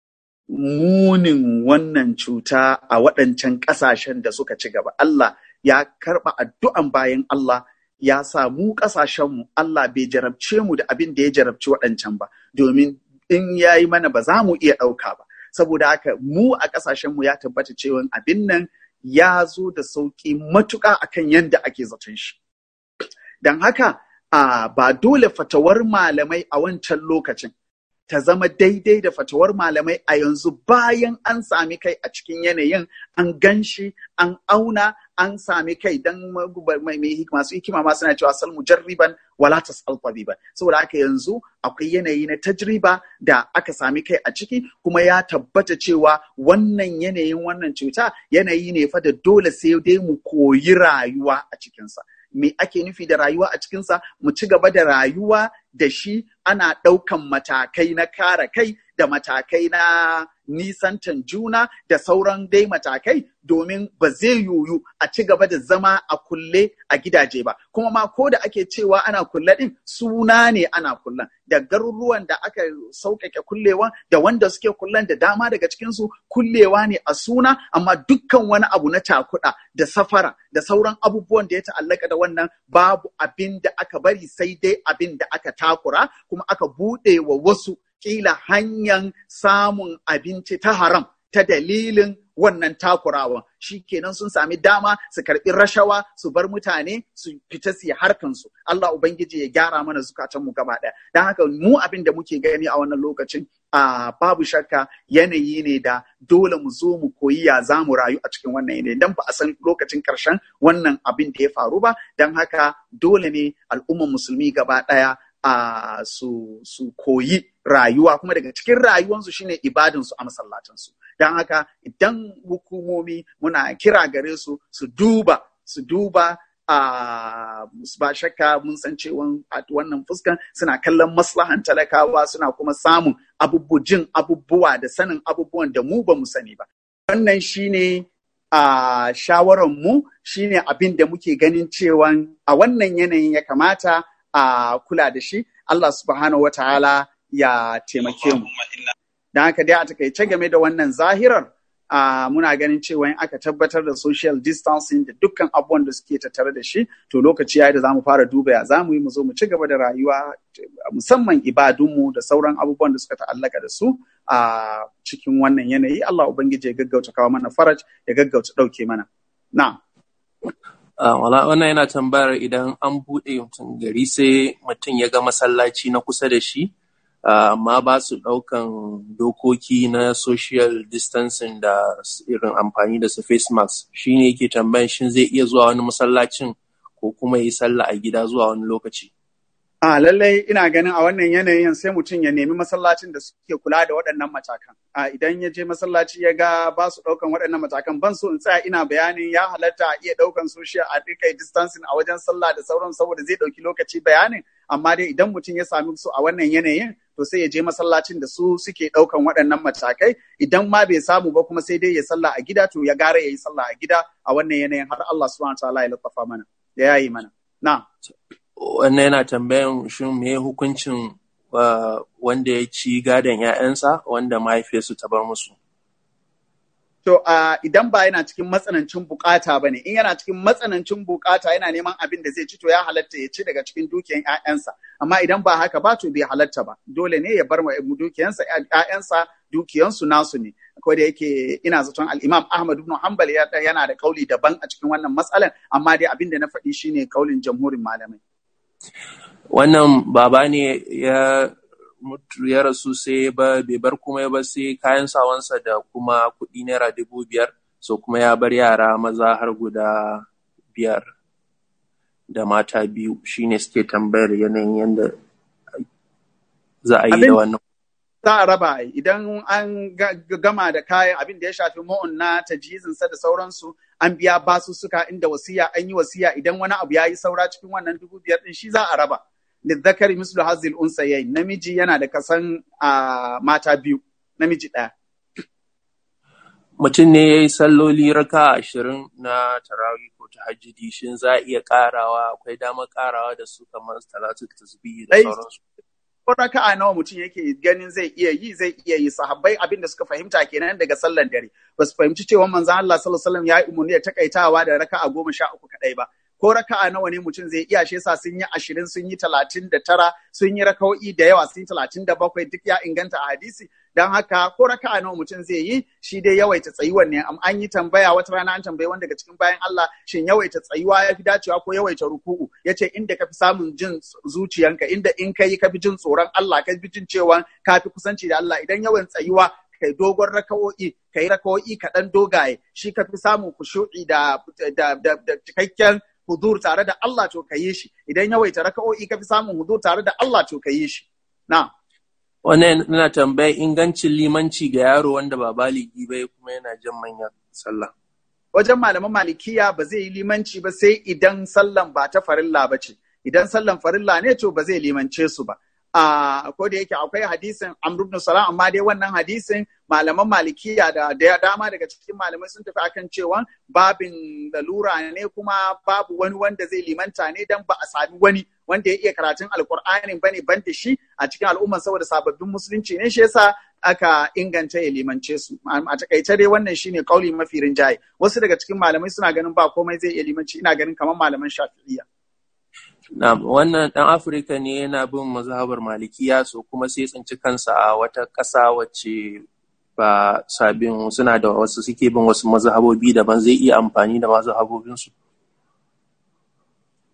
munin wannan cuta a waɗancan ƙasashen da suka ci gaba. Allah ya karɓa addu'an bayan Allah ya sa mu ƙasashenmu Allah bai jarabce mu da abin da ya jarabci waɗancan ba, domin in ya yi mana ba za mu iya ɗauka ba. Saboda haka mu a ƙasashenmu ya tabbata cewa abin nan ya zo da sauƙi matuƙa akan yadda ake zaton shi. Don haka a ba dole fatawar malamai a wancan lokacin ta zama daidai da fatawar malamai a yanzu bayan an sami kai a cikin yanayin an gan shi an auna an sami kai don masu hikima ma suna cewa sal mujarriban wala tasal tabiban saboda haka yanzu akwai yanayi na tajriba da aka sami kai a ciki kuma ya tabbata cewa wannan yanayin wannan cuta yanayi ne fa da dole sai dai mu koyi rayuwa a cikinsa me ake nufi da rayuwa a cikinsa mu ci gaba da rayuwa da shi ana ɗaukan matakai na kare kai da matakai na nisantan juna da sauran dai matakai domin ba zai yoyu a ci gaba da zama a kulle a gidaje ba kuma ma ko da ake cewa ana kulle din suna ne ana kullen da garuruwan da aka sauƙaƙe kullewa da wanda suke kullen da dama daga cikinsu kullewa ne a suna amma dukkan wani abu na cakuɗa da safara da sauran abubuwan da ya ta'allaka da wannan babu abin da aka bari sai dai abin da aka takura kuma aka buɗe wa wasu kila hanyar samun abinci ta haram ta dalilin wannan takurawa shi kenan sun sami dama su karɓi rashawa su bar mutane su fita su yi harkansu Allah Ubangiji ya gyara mana zukatan mu gaba ɗaya don haka mu abin da muke gani a wannan lokacin a babu shakka yanayi ne da dole mu zo mu koyi ya za mu rayu a cikin wannan yanayi dan ba a san lokacin karshen wannan abin da ya faru ba dan haka dole ne al'ummar musulmi gaba ɗaya a su su koyi rayuwa kuma daga cikin rayuwansu shine ibadansu a masallatansu don haka idan hukumomi muna kira gare su su duba su duba a ba shakka mun san cewa wannan fuskan suna kallon maslahan talakawa suna kuma samun abubbujin abubuwa da sanin abubuwan da mu ba mu sani ba wannan shine a shawaran mu shine abin da muke ganin cewa a wannan yanayin ya kamata a kula da shi Allah subhanahu wa ta'ala ya taimake mu. Don haka dai a takaice game da wannan zahirar uh, muna ganin cewa in aka tabbatar da social distancing da dukkan abubuwan da suke tattare da shi to lokaci ya da za mu fara duba ya za mu yi mu zo mu ci gaba da rayuwa musamman ibadunmu da sauran abubuwan da suka ta'allaka da su a uh, cikin wannan yanayi Allah Ubangiji ya gaggauta kawo mana faraj ya gaggauta ɗauke mana. Na. Uh, wala wannan yana tambayar idan an buɗe mutum gari sai mutum ya ga masallaci na kusa da shi amma ba su ɗaukan dokoki na social distancing da irin amfani da su face mask shi ne yake tambayan shin zai iya zuwa wani masallacin ko kuma yi sallah a gida zuwa wani lokaci. A lallai ina ganin a wannan yanayin sai mutum ya nemi masallacin da suke kula da waɗannan matakan. A idan ya je masallaci ya ga ba su ɗaukan waɗannan matakan ban so in tsaya ina bayanin ya halatta a iya ɗaukan social a rika distancing a wajen sallah da sauran saboda zai ɗauki lokaci bayanin amma dai idan mutum ya sami su a wannan yanayin to sai ya je masallacin da su suke ɗaukan waɗannan matakai idan ma bai samu ba kuma sai dai ya sallah a gida to ya gara ya yi sallah a gida a wannan yanayin har Allah subhanahu wa ta'ala ya lattafa mana ya yayi mana na wannan yana tambayan shin me hukuncin wanda ya ci gadon ‘ya'yansa wanda mahaifiyarsu ta bar musu. To, uh, idan ba yana cikin matsanancin bukata ba ne, in yana cikin matsanancin bukata yana neman abin da zai ci to ya halatta ya ci daga cikin dukiyan ‘ya'yansa. Amma idan ba haka ba to bai halatta ba, dole ne ya bar dukiyansa ‘ya'yansa dukiyansu nasu ne. Ko da yake ina zaton al'imam Ahmad ibn Hanbal yana da kauli daban a cikin wannan matsalan, amma dai abin da na faɗi shine kaulin jamhurin malamai. wannan baba ne ya mutu ya rasu sai ba bai bar kuma ba sai kayan sawansa da kuma kuɗi naira dubu biyar so kuma ya bar yara maza har guda biyar da mata biyu shine suke tambayar yanayin yadda za a yi da wannan za a raba idan an gama da kayan abin da ya shafi ma'un na tajizinsa da sauransu an biya basussuka inda wasiya an yi wasiya idan wani abu ya yi saura cikin wannan dubu biyar din shi za a raba lizzakari mislu hazil unsayayi namiji yana da kasan mata biyu namiji ɗaya mutum ne ya yi salloli raka ashirin na tarawih ko tahajjudi shin za a iya karawa akwai damar karawa da su kamar talatu tasbihi da sauransu ko raka'a nawa mutum yake ganin zai iya yi zai iya yi sahabbai abin da suka fahimta kenan daga sallan dare ba su fahimci cewa manzon Allah sallallahu alaihi wasallam ya yi umarni da takaitawa da raka'a goma sha uku kadai ba ko raka'a nawa ne mutum zai iya shi yasa sun yi ashirin sun yi talatin da tara sun yi raka'o'i da yawa sun yi talatin da bakwai duk ya inganta a hadisi don haka ko raka'a nawa mutum zai yi shi dai yawaita tsayuwan ne an yi tambaya wata rana an tambayi wanda daga cikin bayan Allah shin yawaita tsayuwa ya fi dacewa ko yawaita ruku'u yace inda ka fi samun jin zuciyanka inda in kai ka fi jin tsoron Allah ka fi jin cewa ka fi kusanci da Allah idan yawan tsayuwa kai dogon raka'o'i kai raka'o'i kaɗan dogaye shi ka fi samun kushu'i da da cikakken hudur tare da Allah to ka yi shi idan yawaita raka'o'i ka fi samun hudur tare da Allah to ka yi shi na wannan yana tambayar ingancin limanci ga yaro wanda ba baligi ba kuma yana jan manyan sallah wajen malaman malikiya ba zai yi limanci ba sai idan sallan ba ta farilla ba ce idan sallan farilla ne to ba zai limance su ba a ko da yake akwai hadisin Amr ibn Salam amma dai wannan hadisin malaman malikiya da da dama daga cikin malamai sun tafi akan cewa babin lalura ne kuma babu wani wanda zai limanta ne dan ba a sami wani wanda ya iya karatun alkur'ani bane ban da shi a cikin al'umma saboda sababbin musulunci ne shi yasa aka inganta ya limance su a takaice dai wannan shine kauli mafi rinjaye wasu daga cikin malamai suna ganin ba komai zai iya limanci ina ganin kamar malaman shafi'iyya Na wannan ɗan Afirka ne yana bin mazhabar malikiya so kuma sai tsinci kansa a wata ƙasa wacce ba sabin suna da wasu suke bin wasu mazhabobi daban zai iya amfani da mazhabobinsu.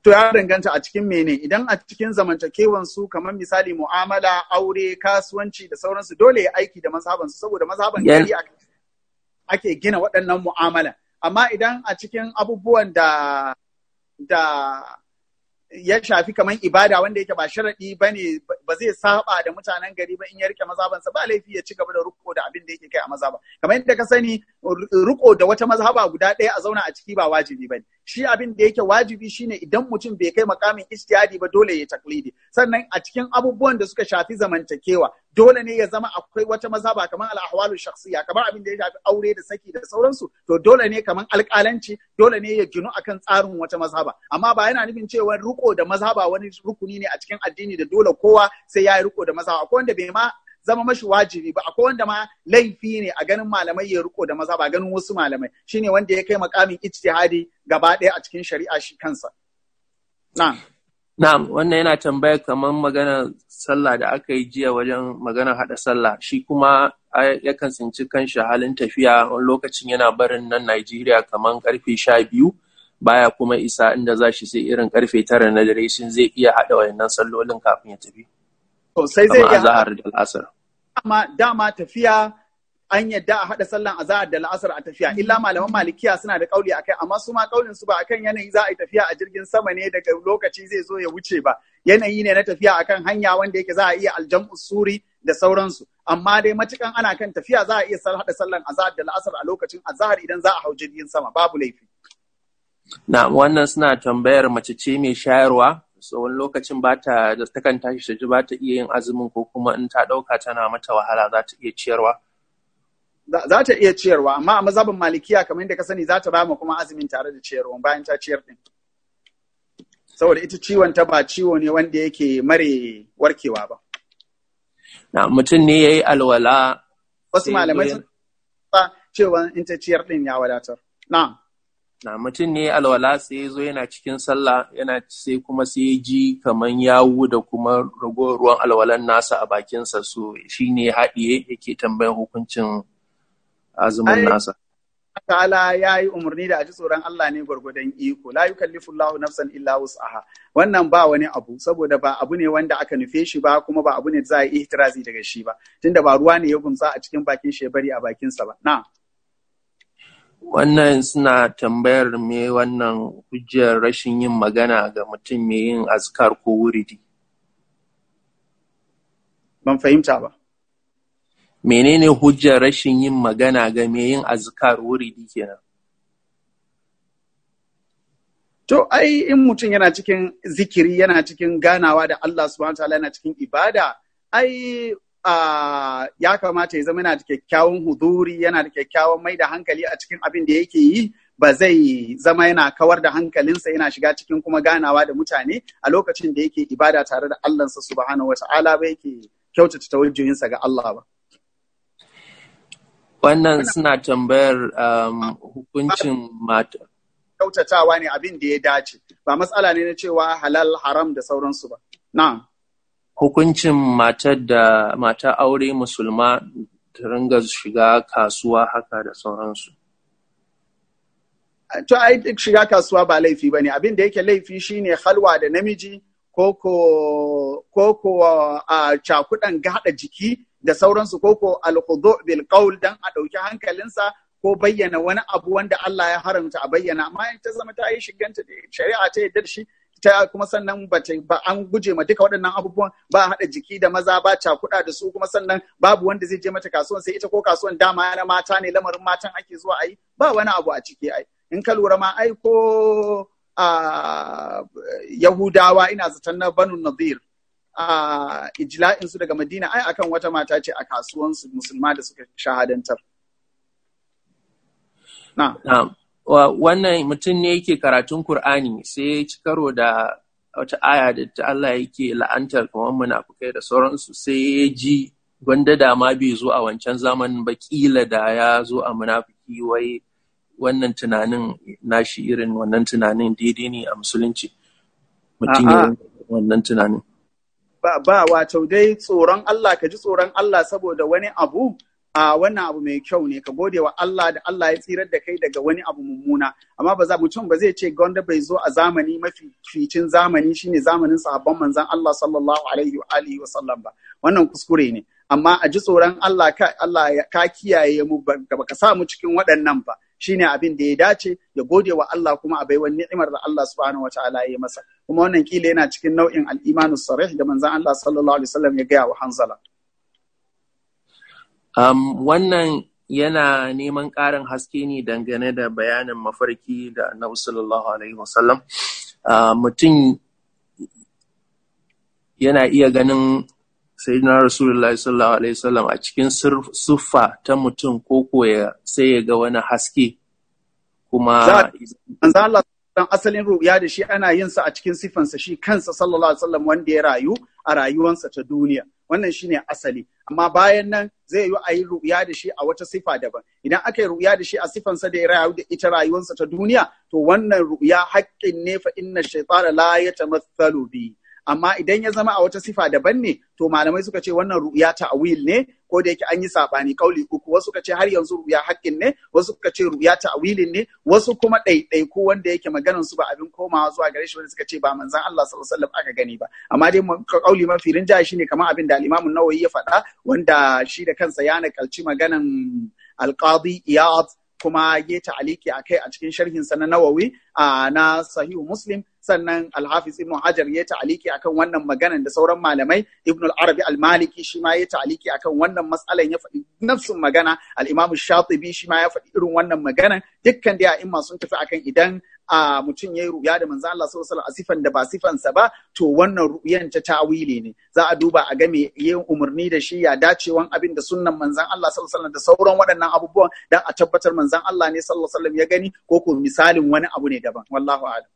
To ya danganta a cikin mene idan a cikin zamantakewan su kamar misali mu'amala, aure, kasuwanci da sauransu dole ya aiki da mazhaban su saboda mazhaban Yan- gari ake- ake gina waɗannan mu'amala. Amma idan a cikin abubuwan da da ya shafi kamar ibada wanda yake ba sharaɗi ba ne ba zai saba da mutanen gari ba in ya rike mazabansa ba laifi ya ci gaba da riko da abin da yake kai a mazaba kamar yadda ka sani riko da wata mazhaba guda ɗaya a zauna a ciki ba wajibi ba ne shi abin da yake wajibi shine idan mutum bai kai makamin ijtihadi ba dole ya taklidi sannan a cikin abubuwan da suka shafi zamantakewa dole ne ya zama akwai wata mazhaba kamar al-ahwalu shakhsiyya kamar abin da ya shafi aure da saki da sauransu to dole ne kamar alƙalanci dole ne ya ginu akan tsarin wata mazhaba amma ba yana nufin cewa riko da mazhaba wani rukuni ne a cikin addini da dole kowa sai ya yi riko da mazhaba akwai wanda bai ma zama mashi wajibi ba akwai wanda ma laifi ne a ganin malamai ya riko da mazhaba ganin wasu malamai shine wanda ya kai makamin ijtihadi gaba ɗaya a cikin shari'a shi kansa na'am Na'am, wannan yana tambaya kamar magana sallah da aka yi jiya wajen magana haɗa sallah. Shi kuma ai, yakan tsinci kanshi halin tafiya wani lokacin yana barin nan Najeriya kamar karfe sha biyu baya kuma isa inda za shi sai irin karfe tara na dare shin zai iya haɗa wayannan sallolin kafin ya tafi. to sai zai Kamar iya azahar da al'asar. dama dama tafiya an yadda a haɗa sallan azahar da la'asar a tafiya illa malaman malikiya suna da kauli akai amma su ma kaulin su ba akan yanayi za a yi tafiya a jirgin sama ne daga lokaci zai zo ya wuce ba yanayi ne na tafiya akan hanya wanda yake za a iya aljam'u suri da sauransu amma dai matukan ana kan tafiya za a iya sal- haɗa sallan azahar da la'asar a lokacin azahar idan za a hau jirgin sama babu laifi Na wannan suna tambayar mace ce mai shayarwa, so wani lokacin ba ta da takan tashi ta ji ba ta iya yin azumin ko kuma in ta ɗauka tana mata wahala za ta iya ciyarwa. za za ta iya ciyarwa amma a mazhabin malikiya kamar yadda ka sani za ta ba mu kuma azumin tare da ciyarwa bayan ta ciyar din saboda ita ciwon ta ba ciwo ne wanda yake mare warkewa ba Na mutum ne ya yi alwala. wasu sai malamai zo sun ba cewa in ta ciyar din ya wadatar na'am na mutum ne ya alwala sai ya zo yana cikin sallah yana sai kuma sai ya ji kaman yawu da kuma ragowar ruwan alwalan nasa a bakinsa so shi ne haɗiye yake tambayan hukuncin azumin Ai, nasa. ta'ala ya yi umarni da a ji tsoron Allah ne gwargwadon iko la yukallifu Allahu nafsan illa wus'aha wannan ba wani abu saboda ba abu ne wanda aka nufe shi ba kuma ba abu ne da za a yi ihtirazi daga shi ba tunda ba ruwa ne ya gumsa a cikin bakin shi ya bari a bakinsa ba na'am Wannan suna tambayar me wannan hujjar rashin yin magana ga mutum mai yin azkar ko wuridi. ban fahimta ba Menene hujjar rashin yin magana ga mai yin azkar wuridi kenan? To, ai, in mutum yana cikin zikiri, yana cikin ganawa da Allah subhanahu wa ta'ala yana cikin ibada, ai, ah, ya kamata ya zama yana da kyakkyawan huduri, yana da kyakkyawan mai da hankali a cikin abin da yake yi, ba zai zama yana kawar da hankalinsa yana shiga cikin kuma ganawa da mutane a lokacin da yake ibada tare da Allahnsa subhanahu wa ta'ala ba yake kyautata tawajjuhinsa ga Allah ba. Wannan suna tambayar um, hukuncin mata. Kyautatawa ne abin da ya dace, ba matsala ne na cewa halal haram da sauransu ba. Na'am. Hukuncin matar da mata aure musulma ta ringa shiga kasuwa haka da sauransu. to ai duk shiga kasuwa ba laifi bane abin da yake laifi shine halwa da namiji ko ko ko ko a cakudan gada jiki da sauransu ko ko al-khudu bil qawl dan a dauki hankalinsa ko bayyana wani abu wanda Allah ya haramta a bayyana amma in ta zama ta yi shiganta da shari'a ta yadda da shi ta kuma sannan ba ta ba an guje ma duka waɗannan abubuwan ba haɗa jiki da maza ba cakuɗa da su kuma sannan babu wanda zai je mata kasuwan sai ita ko kasuwan dama na mata ne lamarin matan ake zuwa ayi ba wani abu a ciki ai in ka lura ma ai ko a Yahudawa ina zaton na Banu Nadir a ijla'in su daga Madina ai akan wata mata ce a kasuwan su musulma da suka shahadantar na Na'am. Wa- Wannan mutum ne yake karatun Kur'ani sai ya ci karo da wata aya da ta Allah yake la'antar kamar munafukai da sauransu sai ya ji gwanda da ma bai zo a wancan zamanin ba kila da ya zo a munafiki wai wannan tunanin nashi irin wannan tunanin daidai ne a musulunci mutum ya A'a. rinka wannan tunanin ba ba wato dai tsoron Allah ka ji tsoron Allah saboda wani abu a wannan abu mai kyau ne ka gode wa Allah da Allah ya tsirar da kai daga wani abu mummuna amma ba za mutum ba zai ce gwanda bai zo a zamani mafi ficin zamani shine zamanin sahabban manzon Allah sallallahu alaihi wa alihi wa sallam ba wannan kuskure ne amma a ji tsoron Allah ka Allah ya ka kiyaye mu ba ka sa mu cikin waɗannan ba shine abin da ya dace ya gode wa Allah kuma a baiwa ni'imar da Allah subhanahu wa ta'ala ya yi masa kuma wannan kila yana cikin nau'in al-imanu sarih da manzon Allah sallallahu alaihi wasallam ya gaya wa Hanzala Um, wannan yana neman ƙarin haske ne dangane da bayanin mafarki da annabi sallallahu alaihi wasallam. Uh, mutum yana iya ganin sayyidina rasulullah sallallahu alaihi wasallam a cikin siffa ta mutum ko koya sai ya ga wani haske kuma manzo Allah dan asalin ruya da shi ana yin sa a cikin sifansa shi kansa sallallahu alaihi wasallam wanda ya rayu a rayuwansa ta duniya wannan shine asali amma bayan nan zai yi a yi ruya da shi a wata sifa daban idan aka yi ruya da shi a sifansa da ya rayu da ita rayuwarsa ta duniya to wannan ruya haƙƙin ne fa inna shaytana la yatamathalu bi amma idan ya zama a wata sifa daban ne to malamai suka ce wannan ru'ya ta'wil ne ko da yake an yi sabani kauli uku wasu suka ce har yanzu ru'ya haƙƙin ne wasu suka ce ru'ya ta'wilin ne wasu kuma ɗaiɗaiku wanda yake maganan su ba abin komawa zuwa gare shi wanda suka ce ba manzon Allah sallallahu alaihi wasallam aka gani ba amma dai kauli mafi rinjaye shine kamar abin da al-Imam an-Nawawi ya faɗa wanda shi da kansa ya nakalci maganan al-Qadi Iyad kuma ya ta'aliki a kai a cikin sharhinsa na Nawawi na Sahihu Muslim sannan Al-Hafiz Ibn Hajar ya ta'aliki akan wannan maganan da sauran malamai Ibn al-Arabi al-Maliki shi ma ya ta'aliki akan wannan matsalan ya faɗi nafsun magana al-Imam Shatibi shi ma ya faɗi irin wannan maganan dukkan da a'imma sun tafi akan idan a mutum ya yi ruya da manzo Allah sallallahu alaihi a sifan da ba sifansa ba to wannan ruyan ta tawili ne za a duba a ga me yin umarni da shi ya dacewan abin da sunnan manzon Allah sallallahu alaihi da sauran waɗannan abubuwan dan a tabbatar manzon Allah ne sallallahu alaihi ya gani ko ko misalin wani abu ne daban wallahu a'lam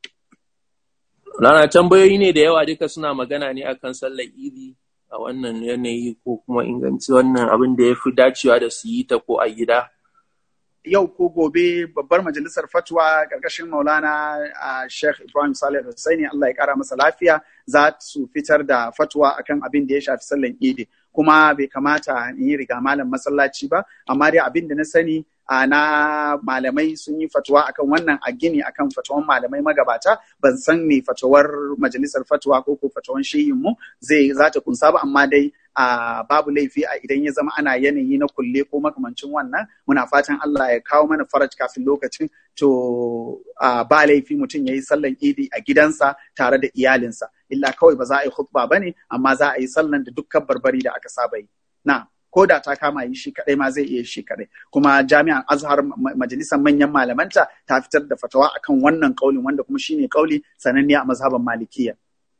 Rana tambayoyi ne da yawa duka suna magana ne akan sallar idi a wannan yanayi ko kuma inganci wannan abin da ya fi dacewa da su yi ta ko a gida. yau ko gobe babbar majalisar fatwa ƙarƙashin maulana a sheikh ibrahim salih hussaini allah ya ƙara masa lafiya za su fitar da fatwa akan abin da ya shafi sallan idi kuma bai kamata in yi riga malam masallaci ba amma dai abin da na sani na malamai sun yi fatuwa akan wannan a gini akan fatawan malamai magabata ban san me fatawar majalisar fatuwa ko ko fatawan shehinmu zai za ta kunsa ba amma dai a babu laifi a idan ya zama ana yanayi na kulle ko makamancin wannan muna fatan Allah ya kawo mana faraj kafin lokacin to ba laifi mutum ya yi sallan idi a gidansa tare da iyalinsa illa kawai ba za a yi khutba ba ne amma za a yi sallan da dukkan barbari da aka saba yi na ko da ta kama yi shi kadai ma zai iya shi kadai kuma jami'an azhar majalisar manyan malamanta ta fitar da fatawa akan wannan kaulin wanda kuma shine kauli sananne a mazhaban malikiya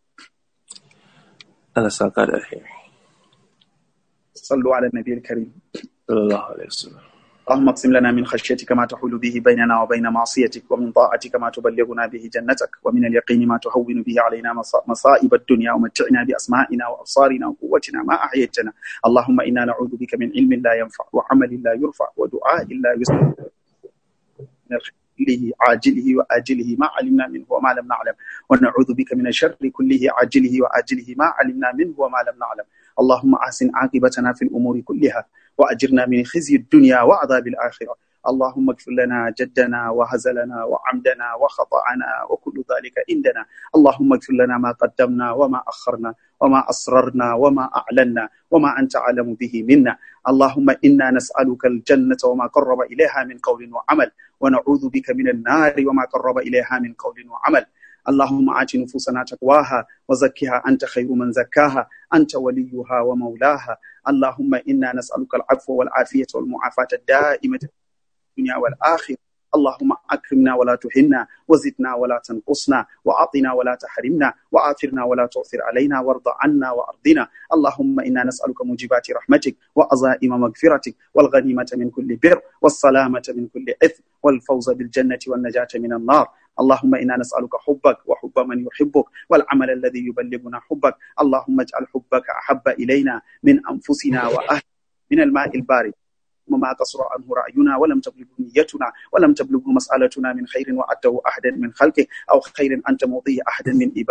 Allah saka da alheri صلوا على النبي الكريم صلى الله عليه وسلم اللهم اقسم لنا من خشيتك ما تحول به بيننا وبين معصيتك ومن طاعتك ما تبلغنا به جنتك ومن اليقين ما تهون به علينا مصائب الدنيا ومتعنا بأسمائنا وأبصارنا وقوتنا ما أحييتنا اللهم إنا نعوذ بك من علم لا ينفع وعمل لا يرفع ودعاء لا يسمع من الخير كله عاجله وآجله ما علمنا منه وما لم نعلم ونعوذ بك من الشر كله عاجله وآجله ما علمنا منه وما لم نعلم اللهم أحسن عاقبتنا في الأمور كلها وأجرنا من خزي الدنيا وعذاب الآخرة اللهم اغفر لنا جدنا وهزلنا وعمدنا وخطأنا وكل ذلك عندنا اللهم اغفر لنا ما قدمنا وما أخرنا وما أسررنا وما أعلنا وما أنت أعلم به منا اللهم إنا نسألك الجنة وما قرب إليها من قول وعمل ونعوذ بك من النار وما قرب إليها من قول وعمل اللهم آت نفوسنا تقواها وزكها أنت خير من زكاها أنت وليها ومولاها اللهم إنا نسألك العفو والعافية والمعافاة الدائمة في الدنيا والآخرة اللهم أكرمنا ولا تهنا وزدنا ولا تنقصنا وأعطنا ولا تحرمنا وآثرنا ولا تؤثر علينا وارض عنا وأرضنا اللهم إنا نسألك موجبات رحمتك وأزائم مغفرتك والغنيمة من كل بر والسلامة من كل إثم والفوز بالجنة والنجاة من النار اللهم إنا نسألك حبك وحب من يحبك والعمل الذي يبلغنا حبك اللهم اجعل حبك أحب إلينا من أنفسنا وأهل من الماء البارد ما قصر عنه رأينا ولم تبلغه نيتنا ولم تبلغه مسألتنا من خير وأته أحدا من خلقك أو خير أنت موضيه أحدا من إبادك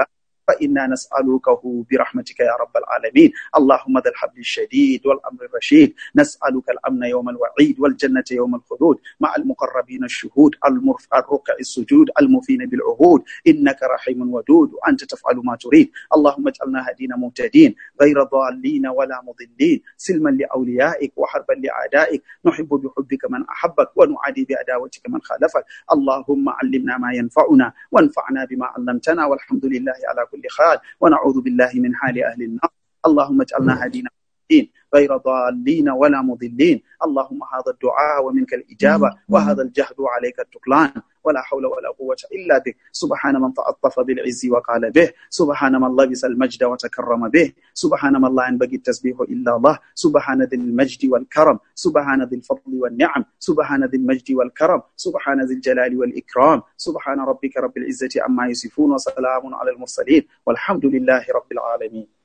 فإنا نسألكه برحمتك يا رب العالمين اللهم ذا الحبل الشديد والأمر الرشيد نسألك الأمن يوم الوعيد والجنة يوم الخلود مع المقربين الشهود المرف الركع السجود المفين بالعهود إنك رحيم ودود وأنت تفعل ما تريد اللهم اجعلنا هدينا مهتدين غير ضالين ولا مضلين سلما لأوليائك وحربا لأعدائك نحب بحبك من أحبك ونعادي بعداوتك من خالفك اللهم علمنا ما ينفعنا وانفعنا بما علمتنا والحمد لله على كل حال ونعوذ بالله من حال أهل النار اللهم اجعلنا هدينا مهتدين غير ضالين ولا مضلين اللهم هذا الدعاء ومنك الإجابة وهذا الجهد عليك التكلان ولا حول ولا قوة إلا بك سبحان من تعطف بالعز وقال به سبحان من لبس المجد وتكرم به سبحان من لا ينبغي التسبيح إلا الله سبحان ذي المجد والكرم سبحان ذي الفضل والنعم سبحان ذي المجد والكرم سبحان ذي الجلال والإكرام سبحان ربك رب العزة عما يصفون وسلام على المرسلين والحمد لله رب العالمين